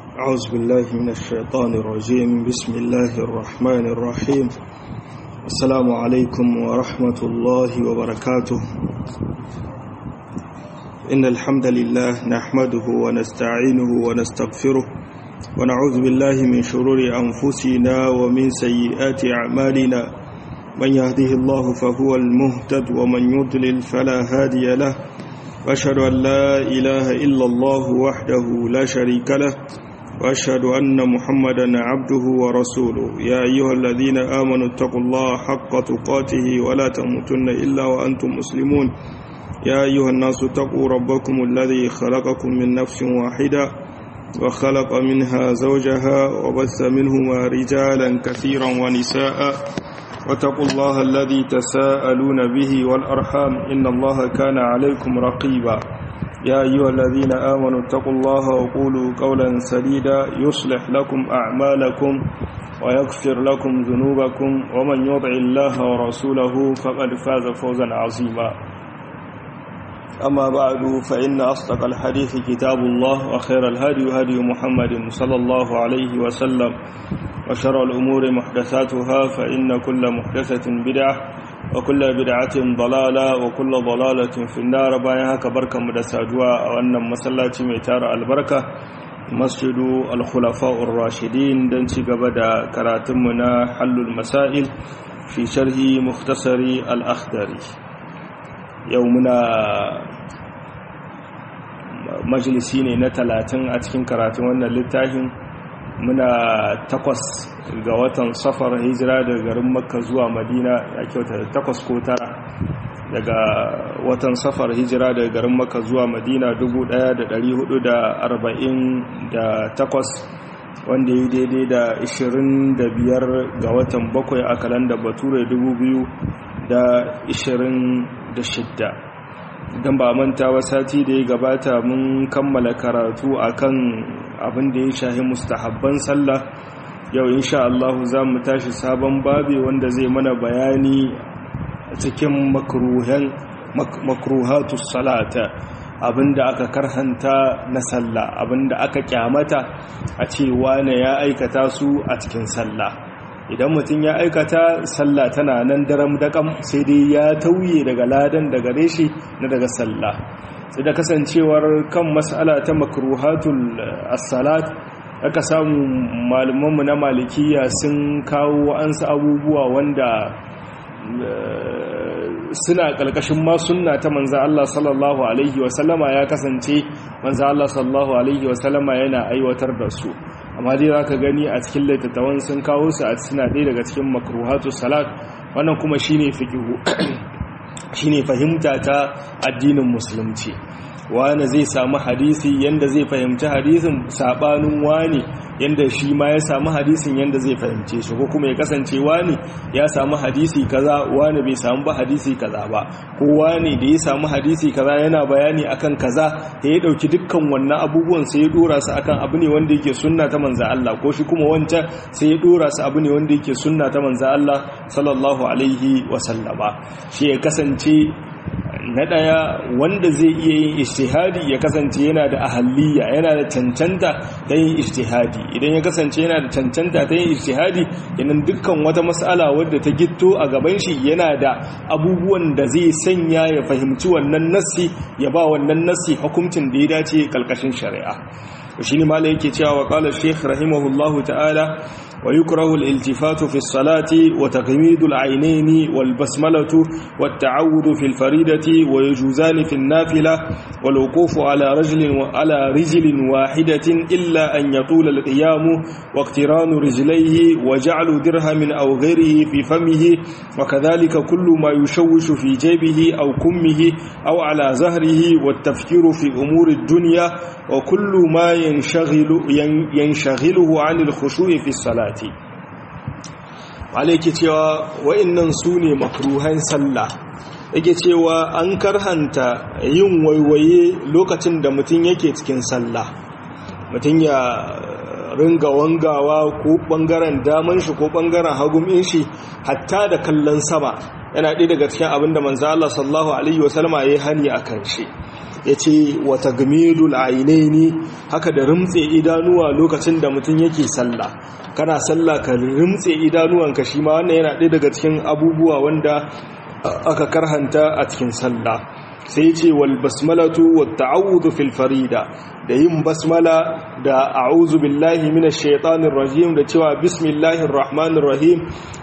أعوذ بالله من الشيطان الرجيم بسم الله الرحمن الرحيم السلام عليكم ورحمة الله وبركاته إن الحمد لله نحمده ونستعينه ونستغفره ونعوذ بالله من شرور أنفسنا ومن سيئات أعمالنا من يهده الله فهو المهتد ومن يضلل فلا هادي له وأشهد أن لا إله إلا الله وحده لا شريك له وأشهد أن محمدا عبده ورسوله يا أيها الذين آمنوا اتقوا الله حق تقاته ولا تموتن إلا وأنتم مسلمون يا أيها الناس اتقوا ربكم الذي خلقكم من نفس واحدة وخلق منها زوجها وبث منهما رجالا كثيرا ونساء واتقوا الله الذي تساءلون به والأرحام إن الله كان عليكم رقيبا يا أيها الذين آمنوا اتقوا الله وقولوا قولا سديدا يصلح لكم أعمالكم ويغفر لكم ذنوبكم ومن يطع الله ورسوله فقد فاز فوزا عظيما أما بعد فإن أصدق الحديث كتاب الله وخير الهدي هدي محمد صلى الله عليه وسلم وشر الأمور محدثاتها فإن كل محدثة بدعة وكل بدعة ضلالة وكل ضلالة في النار بايها كبركة مدساجوا وأن مسلاتي ميتار البركة مسجد الخلفاء الراشدين دنسي قبدا كراتمنا حل المسائل في شرح مختصر الأخدري يومنا majalisi ne na talatin a cikin karatun wannan littafin muna takwas ga watan safar hijira daga garin makka zuwa madina ya kyauta takwas ko tara daga watan safar hijira daga garin makka zuwa madina 1448 wanda yi daidai da 25 ga watan bakwai a kalanda bature 2026 don ba manta wa sati da ya gabata mun kammala karatu akan abin da ya shahi mustahabban sallah yau insha Allah za mu tashi sabon babi wanda zai mana bayani cikin makruhatus salata abinda aka karhanta na sallah abinda aka kyamata a ce wane ya aikata su a cikin sallah idan mutum ya aikata sallah tana nan daram daƙam sai dai ya tauye daga ladan daga reshi na daga sallah sai da kasancewar kan mas'ala ta makruhatul as-salat aka samu malumanmu na malikiya sun kawo ansa abubuwa wanda suna ƙarƙashin ma sunna ta manza Allah sallallahu alaihi wasallama ya kasance manza Allah sallallahu alaihi wasallama yana aiwatar da su amma dai za ka gani a cikin littattafan sun kawo su a suna ɗaya daga cikin makruhatu salat wannan kuma shine fiqhu shine fahimta ta addinin musulunci wani zai samu hadisi yanda zai fahimci hadisin sabanin wani yanda shi ma ya samu hadisin yanda zai fahimce shi ko kuma ya kasance wani ya samu hadisi kaza wani bai samu ba hadisi kaza ba ko wani da ya samu hadisi kaza yana bayani akan kaza da ya dauki dukkan wannan abubuwan sai ya dora su akan abu ne wanda yake sunna ta manzo Allah ko shi kuma wancan sai ya dora su abu ne wanda yake sunna ta manzo Allah sallallahu alaihi wa sallama shi ya kasance na ɗaya wanda zai iya yin ishtihadi ya kasance yana da ahalliya yana da cancanta ta yin ishtihadi idan ya kasance yana da cancanta ta yin ishtihadi yanan dukkan wata matsala wadda ta gitto a gaban shi yana da abubuwan da zai sanya ya fahimci wannan nassi ya ba wannan nassi hukuncin da ya dace kalkashin shari'a shi ne mala yake cewa wa qala shaykh rahimahullahu ta'ala ويكره الالتفات في الصلاة وتغميد العينين والبسملة والتعود في الفريدة ويجوزان في النافلة والوقوف على رجل على رجل واحدة إلا أن يطول القيام واقتران رجليه وجعل درهم أو غيره في فمه وكذلك كل ما يشوش في جيبه أو كمه أو على زهره والتفكير في أمور الدنيا وكل ما ينشغل ينشغله عن الخشوع في الصلاة salati alaiki cewa wa'annan su ne makruhan sallah yake cewa an karhanta yin waiwaye lokacin da mutum yake cikin sallah mutum ya ringa wangawa ko bangaren daman shi ko bangaren hagun shi hatta da kallon sama yana ɗaya daga cikin abin da manzo Allah sallallahu alaihi wasallama yayi hani akan shi yace wa tagmidul ainaini haka da rumtse idanuwa lokacin da mutum yake sallah kana sallah ka rumtse idanuwanka shi ma wannan yana ɗaya daga cikin abubuwa wanda aka karhanta a cikin sallah sai ce wal basmalatu wat ta'awudhu fil farida da yin basmala da a'udhu billahi minash shaitanir rajim da cewa bismillahir rahmanir rahim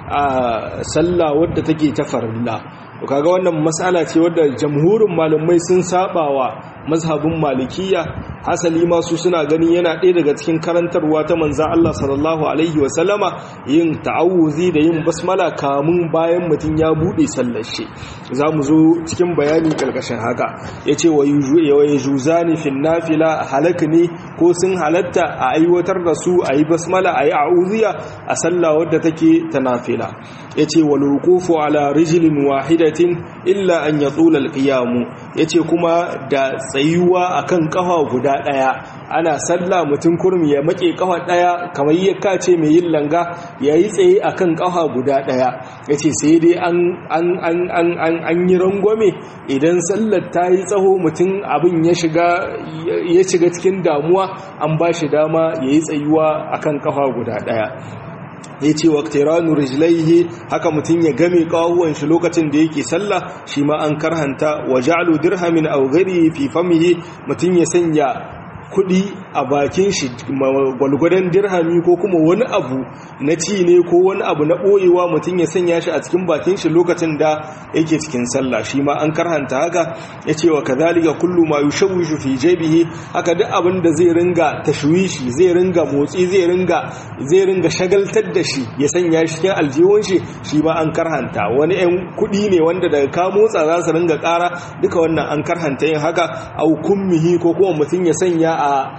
a sallah wadda take ta farilla kaga wannan mas'ala ce wadda jamhurin malamai sun sabawa mazhabin malikiya hasali ma su suna ganin yana ɗaya daga cikin karantarwa ta manza Allah sallallahu alaihi wa sallama yin ta'awuzi da yin basmala kamun bayan mutum ya bude sallar shi zamu zo cikin bayani karkashin haka yace wa yujuzani fil nafila halak ne ko sun halatta a aiwatar da su ayi basmala ayi a'udhiya a sallah wadda take ta nafila yace wal wuqufu ala rijlin wahidatin illa an yatula al-qiyam yace kuma da tsayuwa akan kafa guda daya ana sallah mutum kurmi ya make kafa daya kamar yakka ce mai yin langa yayi tsaye akan kafa guda daya yace sai dai an an an an an, an yi rangwame idan sallar ta yi tsaho mutum abin ya shiga ya shiga cikin damuwa an ba shi dama yayi tsayuwa akan kafa guda daya ya ce wa ƙtiranu rijlaihi haka mutum ya game ƙawuwan shi lokacin da yake sallah shi ma an karhanta wa ja'alu dirhamin aw ghairi fi famihi mutum ya sanya kuɗi a bakin shi gwalgwadon dirhami ko kuma wani abu na ci ne ko wani abu na ɓoyewa mutum ya sanya shi a cikin bakin shi lokacin da yake cikin sallah shi ma an karhanta haka ya ce wa kazalika kullu ma yushawishu fi jaybihi haka duk abin da zai ringa tashwishi zai ringa motsi zai ringa zai ringa shagaltar da shi ya sanya shi cikin aljihun shi shi ma an karhanta wani ɗan kuɗi ne wanda daga ka motsa za su ringa ƙara duka wannan an karhanta yin haka au kummihi ko kuma mutum ya sanya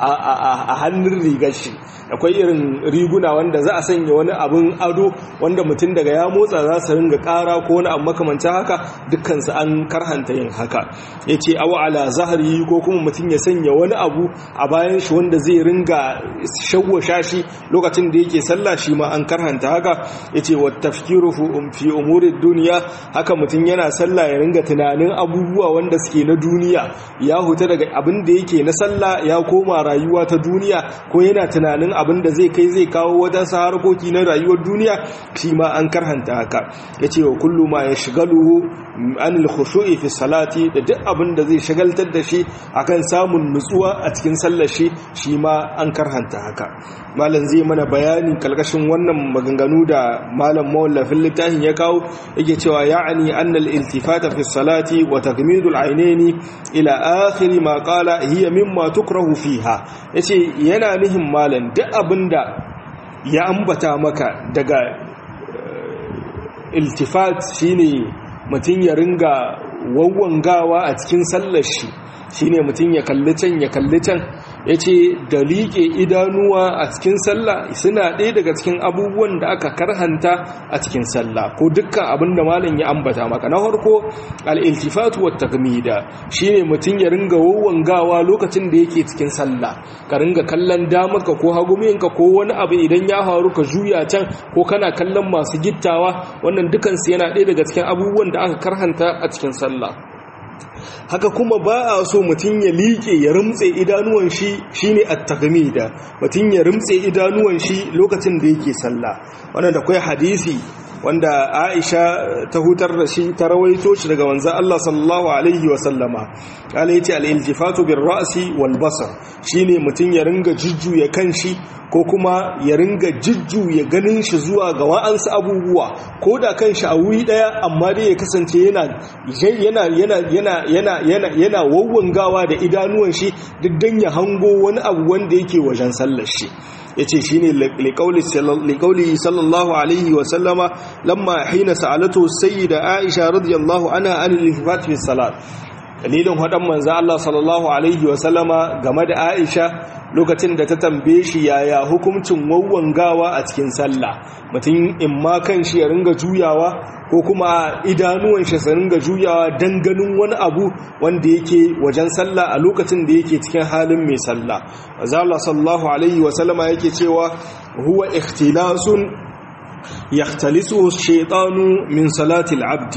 a hannun rigar shi akwai irin riguna wanda za a sanya wani abin ado wanda mutum daga ya motsa za su ringa ƙara ko wani abu makamancin haka dukkansu an karhanta yin haka ya ce awa ala zahari ko kuma mutum ya sanya wani abu a bayan shi wanda zai ringa shawwasha shi lokacin da yake sallah shi ma an karhanta haka ya ce wa tafkiru fi umurin duniya haka mutum yana sallah ya ringa tunanin abubuwa wanda suke na duniya ya huta daga abin da yake na sallah ya koma rayuwa ta duniya ko yana tunanin abin da zai kai zai kawo wadansu harkoki na rayuwar duniya shi ma an karhanta haka ya ce wa kullu ma ya shigaluhu anil khushu'i fi salati da duk abin da zai shagaltar da shi akan samun nutsuwa a cikin sallar shi shi ma an karhanta haka malam zai mana bayani kalkashin wannan maganganu da malam mawallafin littafin ya kawo yake cewa ya'ani annal iltifata fi salati wa tagmidul ainaini ila akhir ma qala hiya mimma tukrahu fiha yace yana nihin malam duk abinda ya ambata maka daga iltifat shine mutum ya ringa wawwangawa a cikin sallar shi shine mutum ya kalli can ya kalli can ya ce da liƙe idanuwa a cikin sallah suna ɗaya daga cikin abubuwan da aka karhanta a cikin sallah ko dukkan abin da malam ya ambata maka na farko al'iltifatu wa takmida shine mutum ya ringa wawangawa lokacin da yake cikin sallah ka ringa kallon damarka ko haguminka ko wani abu idan ya faru ka juya can ko kana kallon masu gittawa wannan dukansu yana ɗaya daga cikin abubuwan da aka karhanta a cikin sallah haka kuma ba a so mutum ya liƙe ya rumtse idanuwan shi shine at-tagmida mutum ya rumtse idanuwan shi lokacin da yake sallah wannan da kai hadisi wanda Aisha ta hutar da shi ta rawaito shi daga wanzan Allah sallallahu alaihi wa sallama kala yace al-iltifatu bir ra'si wal basar shine mutum ya ringa jujjuya kanshi ko kuma ya ringa jujjuya ganin shi zuwa ga wa'ansu abubuwa ko da kanshi a wuri daya amma dai ya kasance yana yana yana yana yana yana yana wawwangawa da idanuwan shi duk dan ya hango wani abu wanda yake wajen sallar shi yace shine liqauli sallallahu alaihi wa sallama lamma hina sa'alatu sayyida aisha radiyallahu anha an al-infat fi salat dalilin hadan manzo Allah sallallahu alaihi wa sallama game da aisha lokacin da ta tambaye shi yaya hukuncin wawwangawa a cikin sallah mutum in ma kan shi ya ringa juyawa ko kuma idanuwan shi su ringa juyawa dan ganin wani abu wanda yake wajen sallah a lokacin da yake cikin halin mai sallah manzo Allah sallallahu alaihi wa sallama yake cewa huwa ikhtilasun yakhtalisuhu ash-shaytanu min salati al-abdi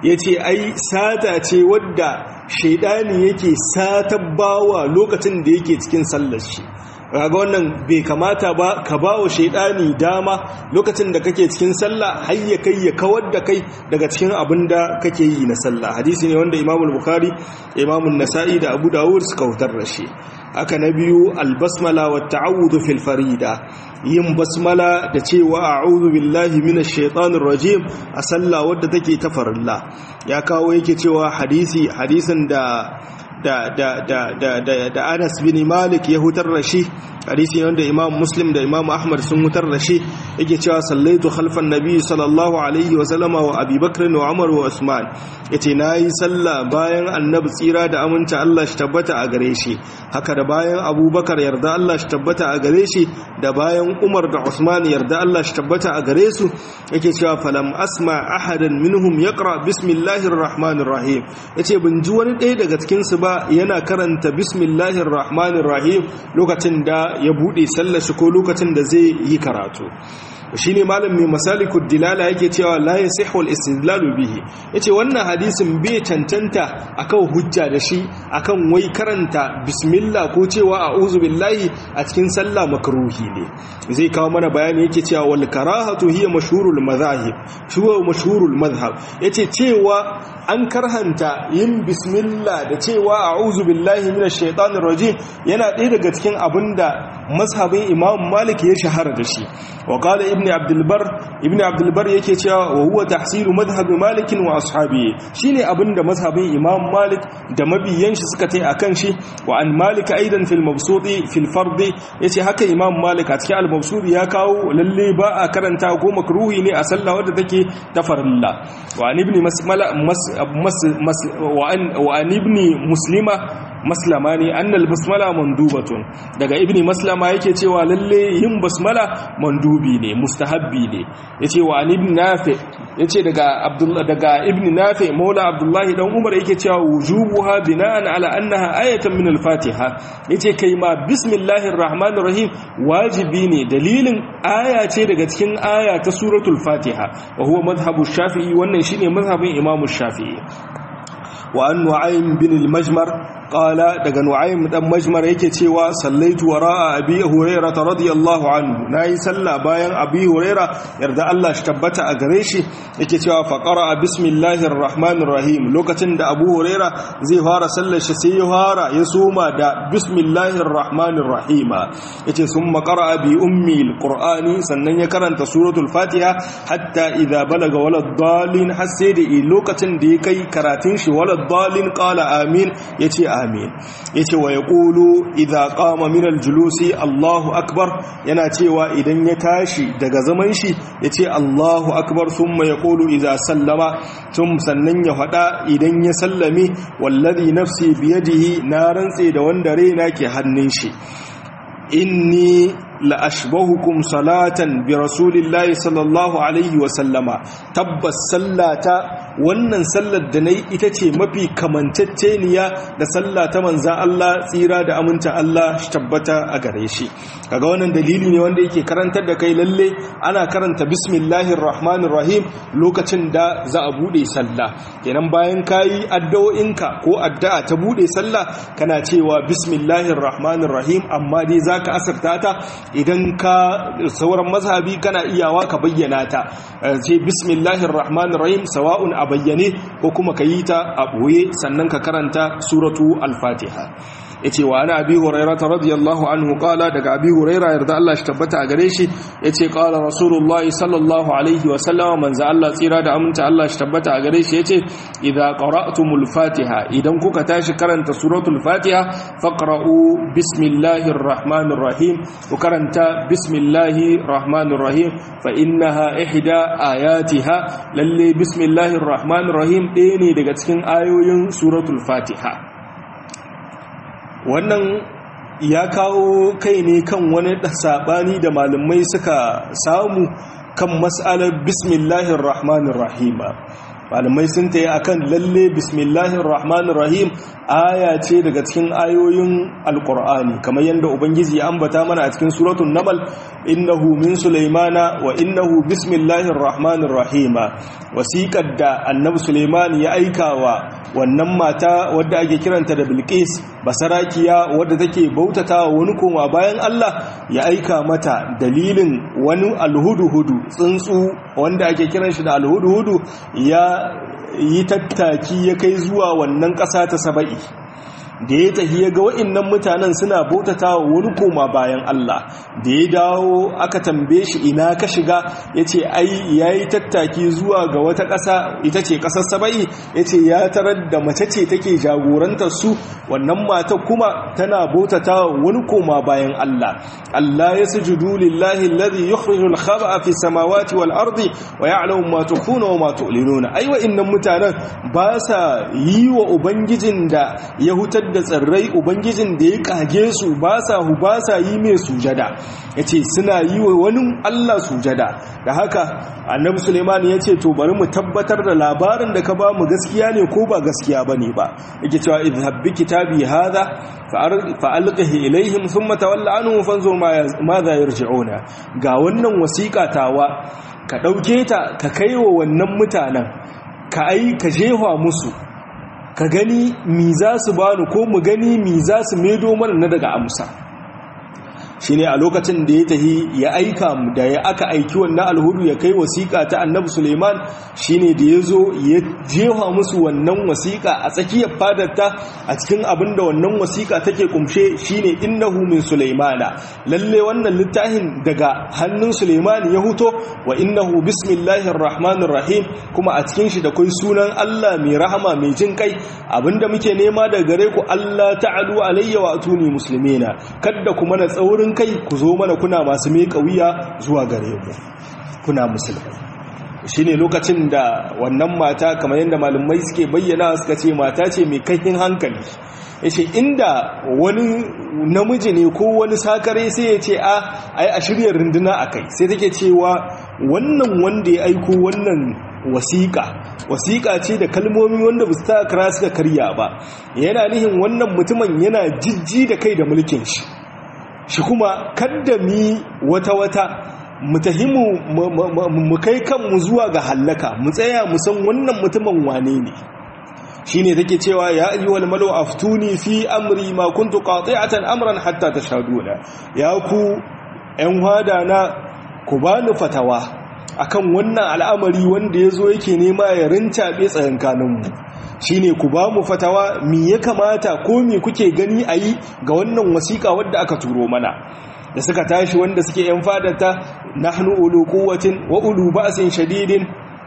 yace ai sata ce wadda shaidani yake satabbawa lokacin da yake cikin sallar shi raga wannan bai kamata ba ka ba wa shaidani dama lokacin da kake cikin sallah har ya kai ya kawar da kai daga cikin abin da kake yi na sallah hadisi ne wanda imamul bukhari imamun nasa'i da abu dawud suka hutar da shi haka na biyu albasmala wa ta'awudhu fil farida yin basmala da cewa a'udhu billahi minash shaitanir rajim a sallah wadda take ta farilla ya kawo yake cewa hadisi hadisin da da da da da da da Anas bin Malik ya hutar da shi hadisi wanda Imam Muslim da Imam Ahmad sun hutar da shi yake cewa sallaitu khalfan nabi sallallahu alaihi wa sallama wa Abi Bakr wa Umar wa Usman yace nayi sallah bayan annabi tsira da aminta Allah shi tabbata a gare shi haka da bayan Abubakar yarda Allah shi tabbata a gare shi da bayan Umar da Usman yarda Allah shi tabbata a gare su yake cewa falam asma ahadan minhum yaqra bismillahir rahmanir rahim yace bin ji wani ɗaya daga cikin su ba yana karanta bismillahir rahmanir rahim lokacin da ya bude sallar shi ko lokacin da zai yi karatu shine malam mai masalikud dilala yake cewa la yasihu al-istidlalu bihi yace wannan hadisin bai tantanta akan hujja da shi akan wai karanta bismillah ko cewa a'udhu billahi a cikin sallah makruhi ne zai kawo mana bayani yake cewa wal karahatu hiya mashhurul madhahib shuwa mashhurul madhhab yace cewa an karhanta yin bismillah da cewa a'udhu billahi minash shaitanir rajim yana ɗaya daga cikin abinda mazhabin imam malik ya shahara da shi wa qala ibn abdul bar ibn abdul bar yake cewa wa huwa tahsilu madhhab malik wa ashabi shine abinda mazhabin imam malik da mabiyan shi suka tai akan shi wa an malik aidan fil mabsudi fil fard yace haka imam malik a cikin al mabsudi ya kawo lalle ba a karanta ko makruhi ne a sallah wadda take ta farilla wa an ibn masmala wa an ibn muslima maslama ne annal basmala mandubatun daga ibn maslama yake cewa lalle yin basmala mandubi ne mustahabbi ne yace wa an ibn nafi yace daga abdullah daga ibn nafi maula abdullahi dan umar yake cewa wujubuha bina'an ala annaha ayatan min al-fatiha yace kai ma bismillahir rahmanir rahim wajibi ne dalilin aya ce daga cikin aya ta suratul fatiha wa huwa madhhabu shafi'i wannan shine madhhabin imamu shafi'i wa an nu'aym bin al-majmar qala daga nu'aym dan majmar yake cewa sallaitu wara'a abi hurairah radiyallahu anhu nayi sallah bayan abi hurairah yarda Allah shi tabbata a gare shi yake cewa fa qara'a bismillahir rahmanir rahim lokacin da abu hurairah zai fara sallar shi sai ya fara ya soma da bismillahir rahmanir rahim yace summa qara'a bi ummi alqur'ani sannan ya karanta suratul fatiha hatta idza balaga walad dalin har sai da lokacin da ya kai karatun shi walad dalin qala amin yace amin yace wa yaqulu idza qama min aljulusi Allahu akbar yana cewa idan ya tashi daga zaman shi yace Allahu akbar thumma yaqulu idza sallama tum sannan ya fada idan ya sallame wallazi nafsi biyadihi na rantse da wanda raina ke hannun shi inni la ashbahukum salatan bi rasulillahi sallallahu alaihi wa sallama tabbas sallata wannan sallar da nayi ita ce mafi kamantacceniya da sallata manzan Allah tsira da aminta Allah shi tabbata a gare shi kaga wannan dalili ne wanda yake karantar da kai lalle ana karanta bismillahir rahmanir rahim lokacin da za a bude sallah kenan bayan kayi addu'o'inka ko addu'a ta bude sallah kana cewa bismillahir rahmanir rahim amma dai zaka asarta ta idan ka sauran mazhabi kana iyawa ka bayyana ta ce bismillahir rahmanir rahim sawa'un a bayyane ko kuma ka yi ta a boye sannan ka karanta suratu al-fatiha yace wa ana abi hurairah radiyallahu anhu qala daga abi hurairah yarda Allah shi tabbata a gare shi yace qala rasulullahi sallallahu alaihi wa sallam manzo Allah tsira da aminta Allah shi tabbata a gare shi yace idza qara'tumul fatiha idan kuka tashi karanta suratul fatiha faqra'u bismillahir rahmanir rahim ku karanta bismillahir rahmanir rahim fa innaha ihda ayatiha lalle bismillahir rahmanir rahim ɗaya ne daga cikin ayoyin suratul fatiha wannan ya kawo kai ne kan wani saɓani da malamai suka samu kan matsalar bismillahir rahmanir rahima malamai sun tayi akan lalle bismillahir rahmanir rahim aya ce daga cikin ayoyin alqur'ani kamar yanda ubangiji ya ambata mana a cikin suratul namal innahu min sulaimana wa innahu bismillahir rahmanir rahim wasiqar da annabi sulaiman ya aikawa wannan mata wadda ake kiranta da bilqis basarakiya wadda take bautata wani koma bayan Allah ya aika mata dalilin wani alhudu-hudu tsuntsu wanda ake kiran shi da alhudu-hudu ya yi tattaki ya kai zuwa wannan ƙasa ta saba'i da ya tafi ya ga wa'innan mutanen suna bautata wa wani koma bayan Allah da ya dawo aka tambaye shi ina ka shiga ya ce ai ya yi tattaki zuwa ga wata ƙasa ita ce ƙasar saba'i ya ce ya tarar da mace ce take jagorantar su wannan mata kuma tana bautata wa wani koma bayan Allah Allah ya sujudu lillahi alladhi yukhrijul khaba'a fi samawati wal ardi wa ya'lamu ma tukhuna wa ma tu'linuna ai wa'innan mutanen ba sa yi wa ubangijin da ya hutar da tsirrai ubangijin da ya kage su ba sa hu ba sa yi mai sujada ya ce suna yi wa wani allah sujada da haka annabi suleiman ya ce to bari mu tabbatar da labarin da ka ba mu gaskiya ne ko ba gaskiya ba ne ba yake cewa idhabbi kitabi hadha fa'alqihi ilaihim thumma tawalla anhu fanzur ma za yarji'una ga wannan wasiƙa tawa ka ɗauke ta ka kaiwa wannan mutanen ka ai ka jefa musu ka gani mi za su bani ko mu gani mi za su medo mana na daga amsa shi ne a lokacin da ya tahi ya aika mu da ya aka aiki wannan alhudu ya kai wasiƙa ta annabi suleiman shi ne da ya zo ya jefa musu wannan wasiƙa a tsakiyar fadarta a cikin abin da wannan wasiƙa take kumshe shi ne innahu min suleimana lalle wannan littafin daga hannun suleiman ya huto wa innahu bismillahir rahmanir rahim kuma a cikin shi da kai sunan allah mai rahama mai jin kai abinda muke nema daga gare ku allah ta'alu alayya wa atuni muslimina kadda kuma na tsaurin kai ku zo mana kuna masu miƙa wuya zuwa gare ku kuna musulmai shine lokacin da wannan mata kamar yadda malumai suke bayyana suka ce mata ce mai kaifin hankali yace inda wani namiji ne ko wani sakare sai ya ce a ai a shirya runduna akai sai take cewa wannan wanda ya aiko wannan wasiƙa wasiƙa ce da kalmomi wanda ba su ta kira suka karya ba yana nihin wannan mutumin yana jijji da kai da mulkin shi shi kuma kadda mi wata-wata mu tahimu mu kai kanmu zuwa ga hallaka mu tsaya mu san wannan mutumin wane ne shine take cewa ya ayyuhal malu aftuni fi amri ma kuntu qati'atan amran hatta tashhaduna ya ku ƴan hada na ku bani fatawa akan wannan al'amari wanda yazo yake nema ya rincabe tsayankaninmu shine ku ba mu fatawa mi ya kamata ko mi kuke gani a yi ga wannan wasiƙa wadda aka turo mana da suka tashi wanda suke yan fadata nahnu ulu quwwatin wa ulu ba'sin shadidin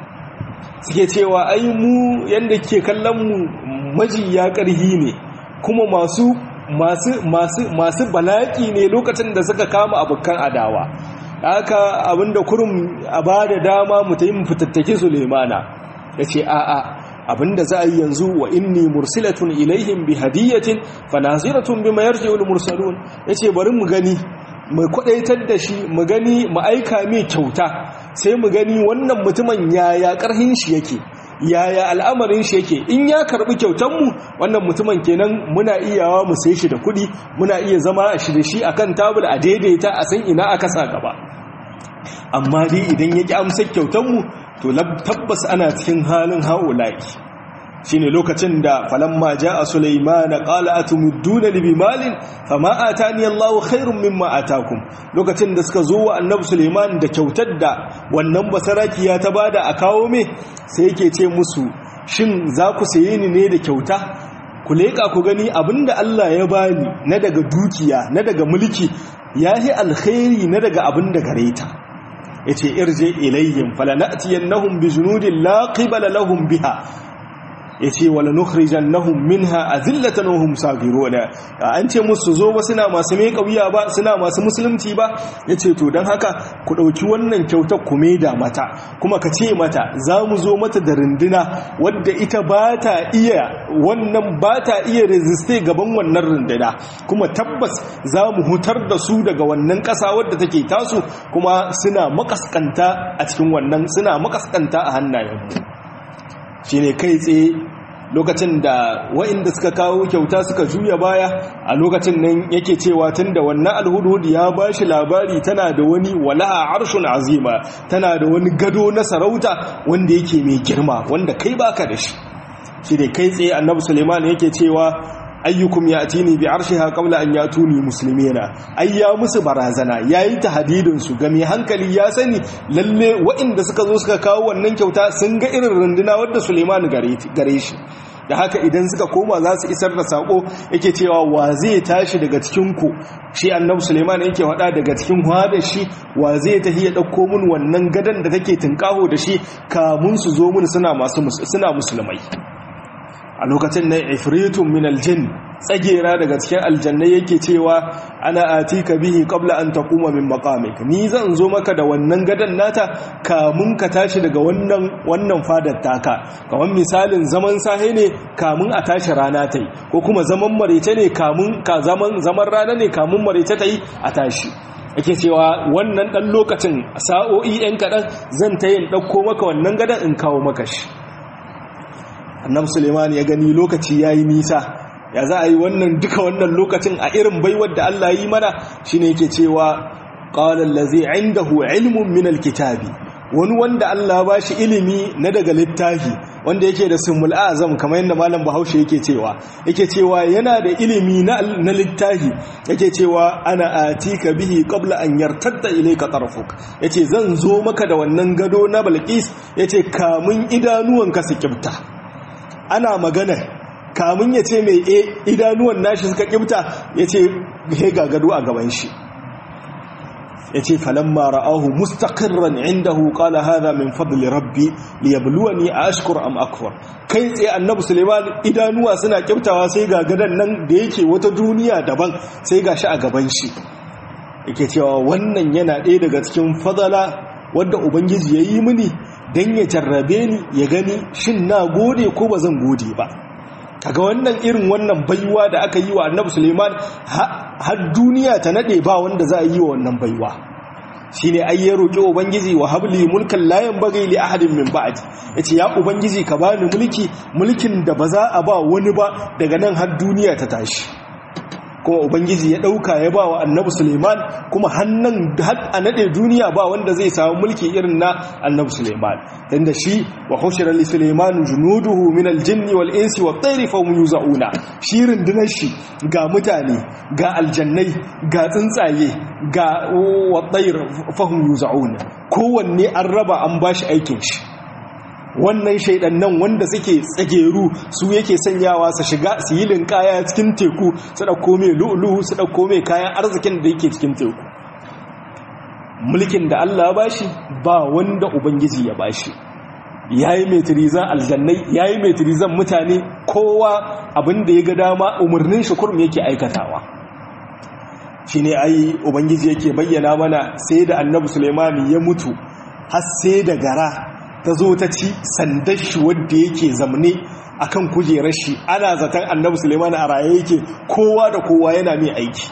suke cewa ai mu yanda ke kallon mu majiya ƙarhi ne kuma masu masu masu masu bala'i ne lokacin da suka kama abokan adawa haka abinda kurum a bada dama mu ta yi mu fitattake Sulemana yace a'a abinda za a yi yanzu wa inni mursilatun ilaihim bi hadiyatin fanaziratun bima yarji'ul mursalun yace bari mu gani mu kwadaitar da shi mu gani mu aika mai kyauta sai mu gani wannan mutumin yaya karhin shi yake yaya al'amarin shi yake in ya karbi kyautan mu wannan mutumin kenan muna iyawa mu sai shi da kuɗi muna iya zama a shi da shi akan tabul a daidaita a san ina aka sa gaba amma dai idan ya ki amsa kyautan mu to tabbas ana cikin halin haulaki shine lokacin da falamma jaa sulaiman qala atumudduna li bimalin fama atani Allahu khairum mimma atakum lokacin da suka zo wa annabi sulaiman da kyautar da wannan basarakiya ta bada a kawo me sai yake ce musu shin za ku saye ni ne da kyauta ku leka ku gani abinda Allah ya bani na daga dukiya na daga mulki yahi alkhairi na daga abinda gareta yace irje ilayhim falanatiyannahum bijunudin la qibala lahum biha yace wala nukhrijannahum minha azillatan wa hum sagiruna an ce musu zo ba suna masu mai kauya ba suna masu musulunci ba yace to dan haka ku dauki wannan kyautar ku da mata kuma ka ce mata za mu zo mata da runduna wadda ita ba ta iya wannan ba ta iya resiste gaban wannan runduna kuma tabbas za mu hutar da su daga wannan ƙasa wadda take tasu kuma suna makaskanta a cikin wannan suna makaskanta a hannayenmu shine kai tsaye lokacin da wa'inda suka kawo kyauta suka juya baya a lokacin nan yake cewa tun da wannan alhudhud ya ba shi labari tana da wani wala'a arshun azima tana da wani gado na sarauta wanda yake mai girma wanda kai baka da shi shi ne kai tsaye annabi suleiman yake cewa ayyukum yatini bi arshiha qabla an yatuni muslimina ai ya musu barazana yayi tahdidin su ga mai hankali ya sani lalle waɗanda suka zo suka kawo wannan kyauta sun ga irin runduna wadda Suleiman gare shi da haka idan suka koma za su isar da sako yake cewa wa zai tashi daga cikin ku shi annabi Suleiman yake wada daga cikin da shi wa zai tafi ya dauko mun wannan gadan da take tinkaho da shi kamun su zo mun suna masu suna musulmai a lokacin nan ifritun min aljin tsagera daga cikin aljannai yake cewa ana atika bihi qabla an taquma min maqamik ni zan zo maka da wannan gadan nata kamun ka tashi daga wannan wannan fadar taka kamar misalin zaman sahe ne kamun a tashi rana ta yi ko kuma zaman marece ne kamun ka zaman zaman rana ne kamun marece ta yi a tashi yake cewa wannan dan lokacin sa'o'i yan kadan zan ta yin dauko maka wannan gadan in kawo maka shi annabi suleiman ya gani lokaci yayi nisa ya za a yi wannan duka wannan lokacin a irin baiwar da Allah yi mana shine yake cewa qala allazi indahu ilmun min alkitabi wani wanda Allah ba shi ilimi na daga littafi wanda yake da sumul azam kamar yadda malam bahaushe yake cewa yake cewa yana da ilimi na na littafi yake cewa ana atika bihi qabla an yartadda ilayka tarfuk yace zan zo maka da wannan gado na balqis yace kamun idanuwanka su kibta ana magana kamun ya ce mai e idanuwan nashi suka kibta ya ce he gagado a gaban shi ya ce falamma ra'ahu mustaqirran indahu qala hadha min fadli rabbi liyabluwani ashkur am akfur kai tsaye annabi suleiman idanuwa suna kibtawa sai gagadan nan da yake wata duniya daban sai gashi a gaban shi yake cewa wannan yana ɗaya daga cikin fadala wadda ubangiji ya yi mini don ya jarrabe ni ya gani shin na gode ko ba zan gode ba kaga wannan irin wannan baiwa da aka yi wa annabi suleiman har duniya ta nade ba wanda za a yi wa wannan baiwa shine ai ya roki ubangiji wa habli mulkan la yanbaghi li ahadin min ba'di yace ya ubangiji ka bani mulki mulkin da ba za a ba wani ba daga nan har duniya ta tashi kuma ubangiji ya dauka ya ba wa annabi suleiman kuma hannan har a nade duniya ba wanda zai samu mulki irin na annabi suleiman tunda shi wa hushira li suleiman junuduhu min aljinni wal insi wat tayri fa yuzauna shi rundunar shi ga mutane ga aljannai ga tsuntsaye ga wat tayr fa yuzauna kowanne an raba an bashi aikin shi wannan shaidan nan wanda suke tsageru su yake sanyawa su shiga su yi linkaya cikin teku su ɗauko mai lu'uluhu su ɗauko mai kayan arzikin da yake cikin teku mulkin da Allah ba shi ba wanda ubangiji ya ba shi ya yi mai tirizan aljannai ya yi mai tirizan mutane kowa abin da ya ga dama umarnin shukurum yake aikatawa shi ne ai ubangiji yake bayyana mana sai da annabi suleimani ya mutu har sai da gara ta zo ta ci sandar shi wadda yake zamne a kan kujerar shi ana zaton annabi suleiman a raye yake kowa da kowa yana mai aiki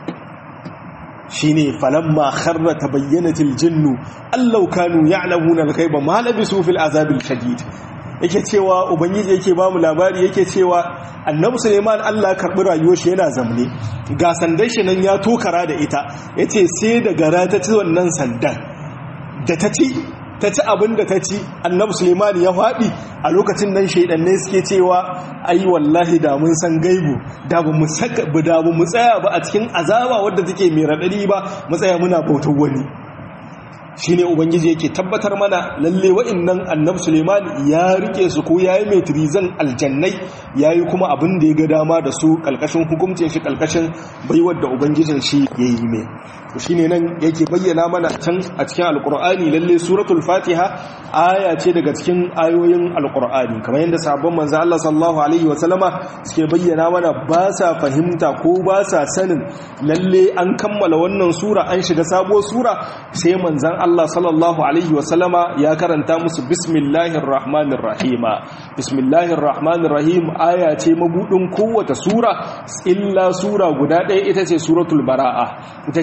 shi ne falamma harra ta bayyana tiljinnu allau kanu ya alamuna alkaiba ma labisu fil azabil shadid yake cewa ubangiji yake ba mu labari yake cewa annabi suleiman allah karɓi rayuwar shi yana zamne ga sandar shi nan ya tokara da ita yace sai da gara ta ci wannan sandan da ta ci ta ci abin da ta ci annabi sulemani ya faɗi a lokacin nan shaidanne suke cewa ai wallahi da mun san gaibu da ba mu tsaya ba a cikin azaba wadda take mai raɗaɗi ba mu tsaya muna bautar wani shine ubangiji yake tabbatar mana lalle wa'annan annabi Suleiman ya rike su ko yayi mai turizan aljannai yayi kuma abin da ya ga dama da su kalkashin hukuncin shi kalkashin baiwar da ubangijin shi yayi mai to shine nan yake bayyana mana can a cikin alqur'ani lalle suratul fatiha aya ce daga cikin ayoyin alqur'ani kamar yadda sahabban manzo Allah sallallahu alaihi wasallama suke bayyana mana ba sa fahimta ko ba sa sanin lalle an kammala wannan sura an shiga sabuwar sura sai manzon Allah sallallahu Alaihi wasallama ya karanta musu bismillahir rahmanir rahima bismillahir rahmanir rahim aya ce mabudin kowace sura illa sura guda ɗaya ita ce suratul bara'a ita ce ba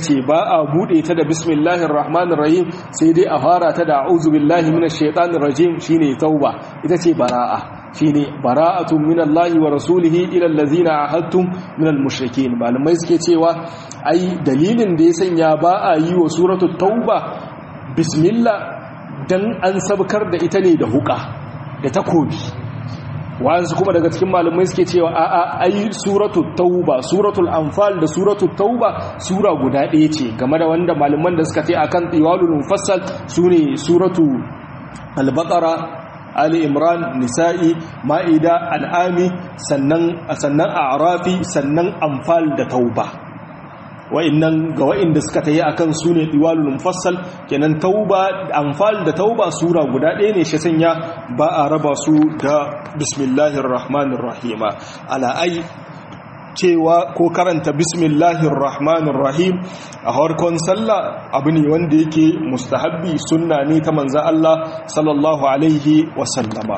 a bude ta da bismillahir rahmanir rahim sai dai a fara ta da a'udhu billahi minash shaitanir rajim shine tauba ita ce bara'a shine bara'atun minallahi wa rasulihi ila allazina ahadtum minal mushrikeen malamai suke cewa ai dalilin da ya sanya ba a yi wa suratul tauba bismillah dan an sabkar da ita ne da huka da takobi wa'ansu kuma daga cikin malamai suke cewa a'a ai suratul tauba suratul anfal da suratul tauba sura guda ɗaya ce game da wanda malaman da suka ce akan tiwalul mufassal sune suratu al-baqara ali imran nisa'i ma'ida al'ami sannan sannan a'rafi sannan anfal da tauba wa'annan ga wa'inda suka tayi akan sune diwalul mufassal kenan tauba anfal da tauba sura guda ɗaya ne shi sanya ba a raba su da bismillahir rahmanir rahim ala ai cewa ko karanta bismillahir rahmanir rahim a harkon sallah abu ne wanda yake mustahabbi sunna ne ta manzo Allah sallallahu alaihi wa sallama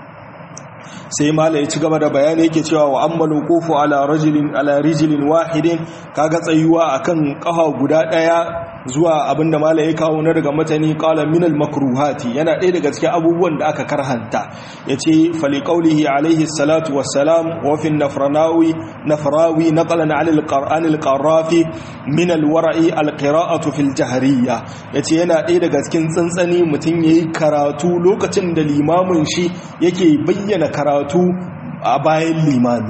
sai mala ya ci gaba da bayani yake cewa wa ammalu qufu ala rajulin ala rijlin wahidin kaga tsayuwa akan kafa guda daya zuwa abinda mala ya kawo na daga matani qala min al makruhati yana ɗaya daga cikin abubuwan da aka karhanta yace fali qawlihi alaihi salatu wassalam wa fi nafranawi nafrawi naqalan ala al qur'an al qarafi min al wara'i al qira'atu fil jahriyya yace yana ɗaya daga cikin tsantsani mutun yayi karatu lokacin da limamin shi yake bayyana karatu a bayan limami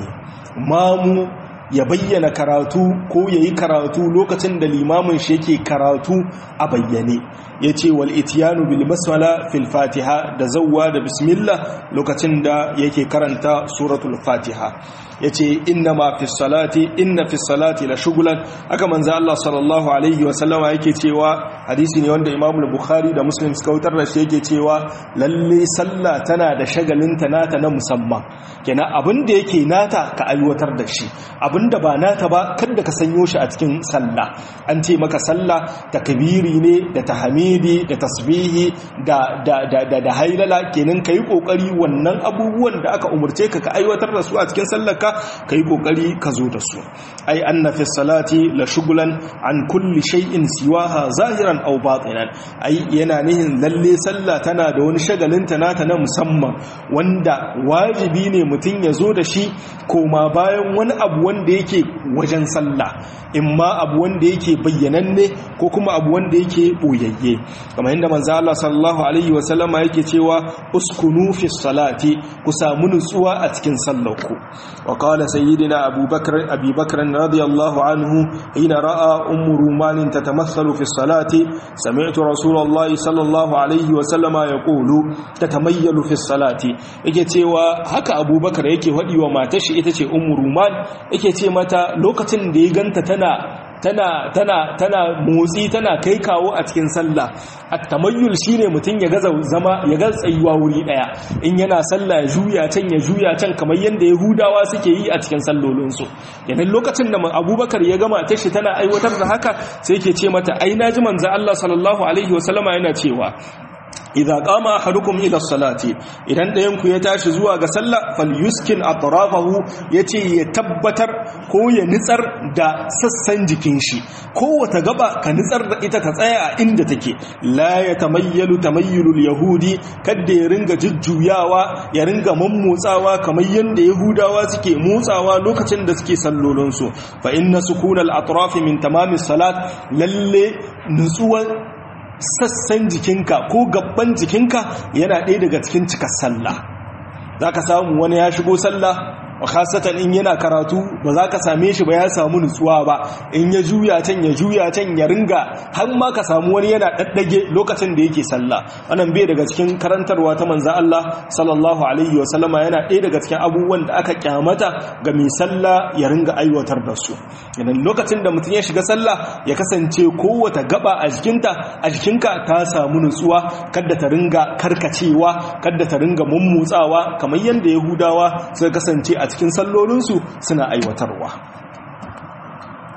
mamu ya bayyana karatu ko ya yi karatu lokacin da limamin shi yake karatu a bayyane ya ce wal itiyanu bil basmala fil fatiha da zawwa da bismillah lokacin da yake karanta suratul fatiha ya ce inna ma fi salati inna fi salati la shugulan aka manzo Allah sallallahu alaihi wa sallama yake cewa hadisi ne wanda Imam Bukhari da Muslim suka wutar da shi yake cewa lalle sallah tana da shagalinta nata na musamman kenan abin da yake nata ka aiwatar da shi abinda ba nata ba kada ka sanyo shi a cikin sallah an ce maka sallah takbiri ne da tahmidi da tasbihi da da da da, da hailala kenan kai kokari wannan abubuwan da aka umurce ka ka aiwatar da su a cikin sallar ka kai kokari ka zo da su ai anna fi salati la shughlan an kulli shay'in siwaha zahiran aw batinan ai yana nihin lalle sallah tana da wani shagalin ta nata na musamman wanda wajibi ne mutun ya zo da shi koma bayan wani abu wanda yake wajen sallah imma abu wanda yake bayyananne ko kuma abu wanda yake boyayye kamar yadda manzo Allah sallallahu alaihi wa sallama yake cewa uskunu fi salati ku samu nutsuwa a cikin sallarku wa qala sayyidina Abu Bakr Abi Bakr radiyallahu anhu hina ra'a ummu ruman tatamathalu fi salati sami'tu rasulullahi sallallahu alaihi wa sallama yaqulu tatamayyalu fi salati yake cewa haka Abu Bakr yake hadi wa matar shi ita ce ummu ruman yake ce mata lokacin da ya ganta tana tana tana tana motsi tana kai kawo a cikin sallah at-tamayyul shine mutun ya gaza zama ya ga tsayuwa wuri daya in yana sallah ya juya can ya juya can kamar yanda yahudawa suke yi a cikin sallolin su yayin lokacin da abubakar ya gama ta shi tana aiwatar da haka sai yake ce mata ai naji manzo Allah sallallahu alaihi wasallama yana cewa idza qama ahadukum ila salati idan dayan ku ya tashi zuwa ga sallah falyuskin atrafahu yace ya tabbatar ko ya nitsar da sassan jikin shi kowace gaba ka nitsar da ita ta tsaya a inda take la yatamayyalu tamayyulul yahudi kadda ya ringa jujjuyawa ya ringa mammotsawa kamar yanda yahudawa suke motsawa lokacin da suke sallolin su fa inna sukunal atrafi min tamamis salat lalle nutsuwar sassan jikinka ko gabban jikinka yana ɗaya daga cikin cikar sallah za ka samu wani ya shigo sallah khasatan in yana karatu ba za ka same shi ba ya samu nutsuwa ba in ya juya can ya juya can ya ringa har ma ka samu wani yana daddage lokacin da yake sallah wannan bai daga cikin karantarwa ta manzo Allah sallallahu alaihi wa sallama yana ɗaya daga cikin abubuwan da aka kyamata ga mai sallah ya ringa aiwatar da su idan lokacin da mutum ya shiga sallah ya kasance kowace gaba a jikinta a jikinka ta samu nutsuwa kada ta ringa karkacewa kada ta ringa mummutsawa kamar yadda yahudawa suka kasance a cikin sallolinsu suna aiwatarwa